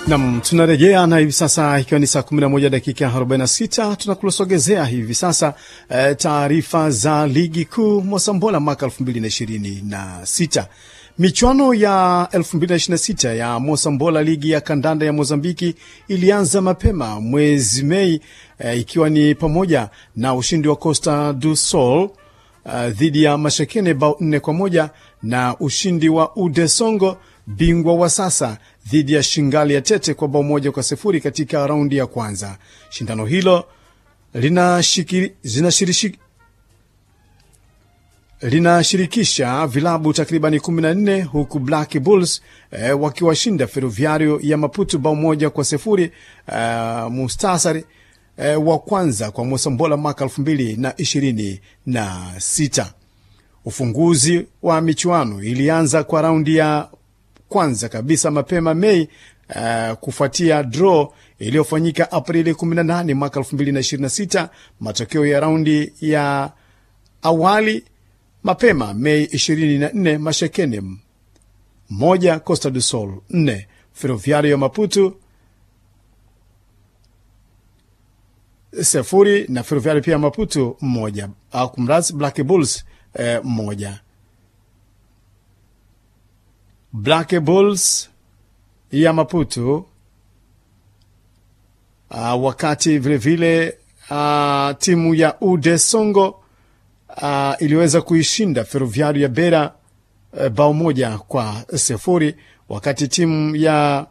Nam, tunarejea na hivi sasa ikiwa ni saa 11 dakika 46, tunakusogezea hivi sasa e, taarifa za ligi kuu Mosambola mwaka 2026. Michuano ya 2026 ya Mosambola, ligi ya kandanda ya Mozambiki ilianza mapema mwezi Mei e, ikiwa ni pamoja na ushindi wa Costa do Sol uh, dhidi ya Mashekene bao nne kwa moja na ushindi wa Udesongo bingwa wa sasa dhidi ya Shingali ya Tete kwa bao moja kwa sifuri katika raundi ya kwanza. Shindano hilo linashirikisha linashirikisha vilabu takribani 14 huku Black Bulls eh, wakiwashinda Ferroviario ya Maputo bao moja kwa sifuri uh, mustasari eh, wa kwanza kwa Mosambola mwaka 2026. Ufunguzi wa michuano ilianza kwa raundi ya kwanza kabisa mapema Mei uh, kufuatia draw iliyofanyika Aprili 18 mwaka 2026. Matokeo ya raundi ya awali mapema Mei 24, Mashekene moja, Costa do Sol 4, Ferroviario ya Maputo sifuri na Ferroviario pia Maputo moja, au kumradhi, Black Bulls eh, moja. Black Bulls ya Maputo uh, wakati vilevile uh, timu ya Ude Songo uh, iliweza kuishinda Ferroviario ya Bera uh, bao moja kwa sifuri, wakati timu ya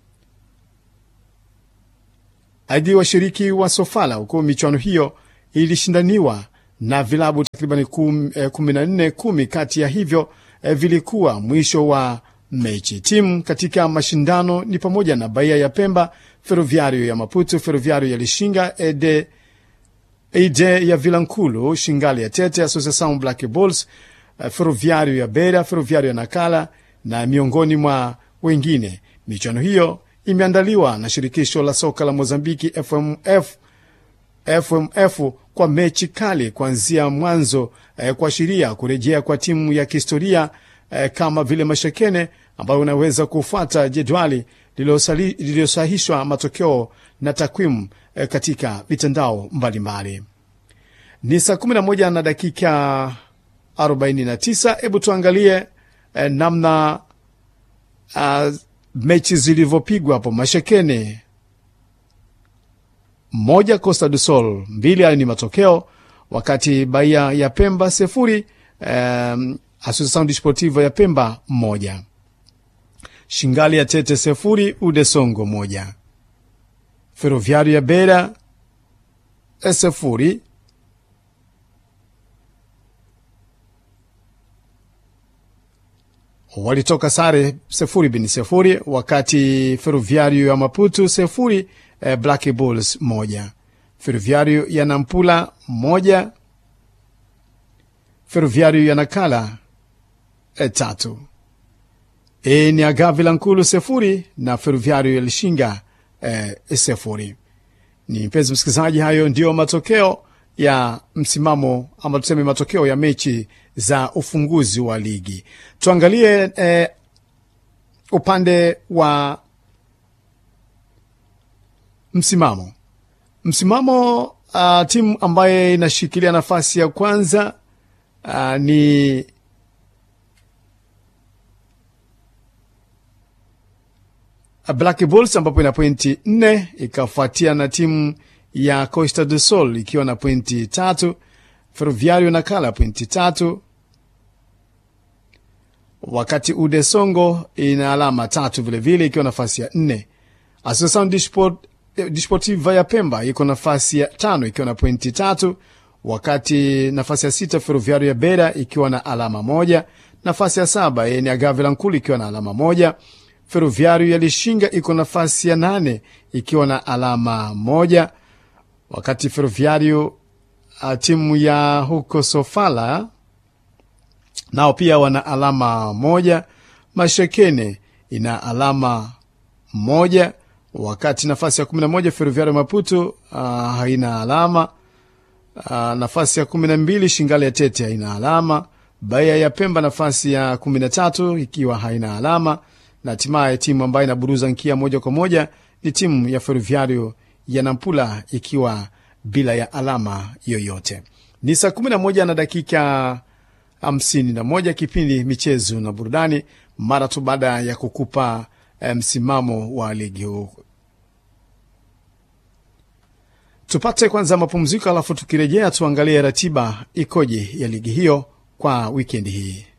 aidi washiriki wa Sofala huku michuano hiyo ilishindaniwa na vilabu takriban kumi na nne. Kumi kati ya hivyo eh, vilikuwa mwisho wa mechi. Timu katika mashindano ni pamoja na Bahia ya Pemba, Ferroviario ya Maputo, Ferroviario ya Lishinga, Ede, Ede ya Vilankulu, Shingali ya Tete, Associação Black Bulls, uh, Ferroviario ya Beira, Ferroviario ya Nakala na miongoni mwa wengine. Michuano hiyo imeandaliwa na shirikisho la soka la Mozambiki FMF, FMF kwa mechi kali kuanzia mwanzo eh, kuashiria kurejea kwa timu ya kihistoria eh, kama vile Mashekene ambayo unaweza kufuata jedwali lililosahishwa matokeo na takwimu eh, katika mitandao mbalimbali. Ni saa 11 na dakika 49. Hebu tuangalie eh, namna uh, mechi zilivyopigwa hapo. Mashekene moja, Costa do Sol mbili. Hayo ni matokeo, wakati Bahia ya Pemba sifuri, um, Associação Desportiva ya Pemba moja, Shingali ya Tete sifuri, Udesongo moja, Ferroviario ya Beira sifuri, walitoka sare sifuri bin sifuri, wakati Ferroviario ya Maputo sifuri, eh, Black Bulls moja, Ferroviario ya Nampula moja, Ferroviario ya Nakala e, tatu. E, ni Agavi Lankulu sefuri na Ferroviario ya Lishinga e, sefuri. Ni mpenzi msikilizaji, hayo ndiyo matokeo ya msimamo ama tuseme matokeo ya mechi za ufunguzi wa ligi. Tuangalie e, upande wa msimamo msimamo, uh, timu ambaye inashikilia nafasi ya kwanza Uh, ni Black Bulls ambapo ina pointi nne ikafuatia na timu ya Costa do Sol ikiwa na pointi tatu, Ferroviario na Kala pointi tatu, wakati Ude Songo ina alama tatu vilevile ikiwa nafasi ya nne. Associação Desportiva ya Pemba iko nafasi ya tano ikiwa na pointi tatu wakati nafasi ya sita Ferroviario ya Beira ikiwa na alama moja. Nafasi ya saba ni Agave Lankulu ikiwa na alama moja. Ferroviario ya Lishinga iko nafasi ya nane ikiwa na alama moja, wakati Ferroviario timu ya huko Sofala nao pia wana alama moja. Mashekene ina alama moja, wakati nafasi ya kumi na moja Ferroviario Maputo uh, haina alama Uh, nafasi ya kumi na mbili Shingali ya Tete haina alama. Bahia ya Pemba nafasi ya kumi na tatu ikiwa haina alama. na hatimaye timu ambayo inaburuza nkia moja kwa moja ni timu ya Ferroviario ya Nampula ikiwa bila ya alama yoyote. Ni saa 11 na dakika 51, kipindi michezo na burudani, mara tu baada ya kukupa msimamo wa ligi huu. Tupate kwanza mapumziko, alafu tukirejea tuangalie ratiba ikoje ya ligi hiyo kwa wikendi hii.